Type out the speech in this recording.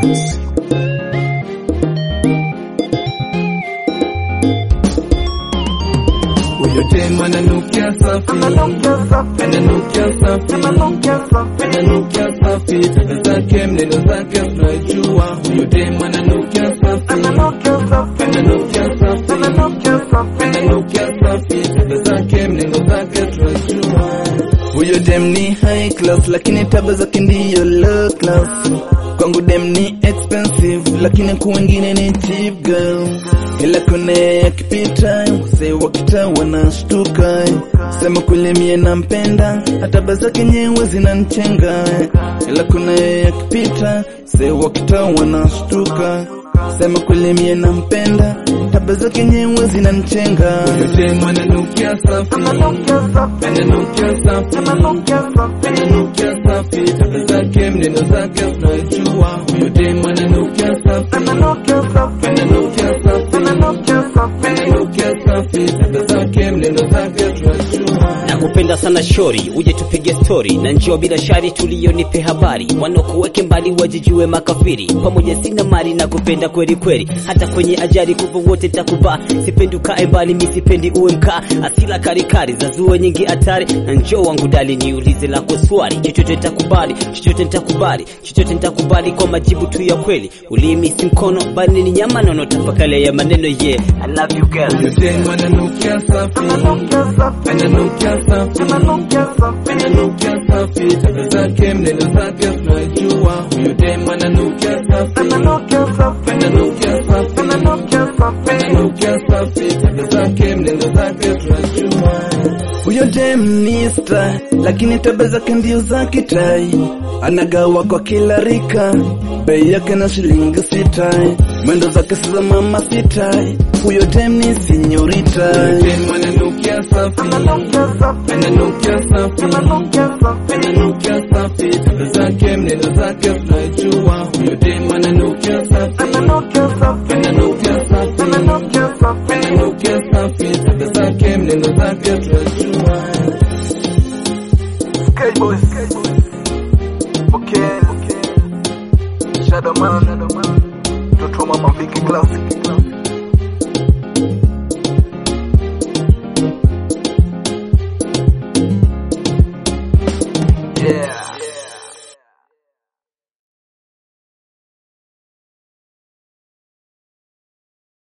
Records. Huyo dem ananukia safi, ananukia safi, ananukia safi, tabia zake mneno zake tunajua. Huyo dem ananukia safi, ananukia safi, ananukia safi, tabia zake mneno zake tunajua. Huyo dem ni high class lakini tabia zake ndiyo low class. Kwangu dem ni expensive lakini kwa wengine ni cheap girl. Kila kona yakipita wazee wa kitaa wanashtuka. Sema kweli mie nampenda, hata tabia zake nyewe zinanichenga. Kila kona yakipita wazee wa kitaa wanashtuka. Sema kweli mie nampenda, tabia zake nyewe zinanichenga. Huyo dem ananukia safi, ananukia safi, ananukia safi, tabia zake mneno zake tunajua. Huyo dem ananukia safi, ananukia safi, ananukia safi, tabia zake mneno zake tunajua. Nakupenda sana shori, uje tupige stori na njoo bila shari, tulio nipe habari, wanokuweke mbali wajijue makafiri. Pamoja sina mali na kupenda kweli kweli, hata kwenye ajali kupo wote takubaa. Sipendi ukae mbali, mi sipendi uwe mkaa, asila karikari za zua nyingi hatari. Na njoo wangu dali, niulize lako swali, chochote nitakubali, chochote nitakubali, chochote nitakubali kwa majibu tu ya kweli. Ulimi si mkono, bali ni nyama nono, tafakale ya maneno yeah. I love you girl. Huyo dem ananukia safi, ananukia safi, ananukia safi, tabia zake mneno zake tunajua. Huyo dem ananukia safi, ananukia safi, ananukia safi, tabia zake mneno zake tunajua. Huyo dem ni star, lakini tabia zake ndio za kitai. Anagawa kwa kila rika, bei yake na shilingi sita. Mwendo zake si za mama sita. Huyo dem ni sinyorita. Huyo dem ananukia safi, ananukia safi, ananukia safi, tabia zake mneno zake tunajua. Huyo dem ananukia safi, ananukia safi, ananukia safi, tabia zake mneno zake tunajua. K-Boys.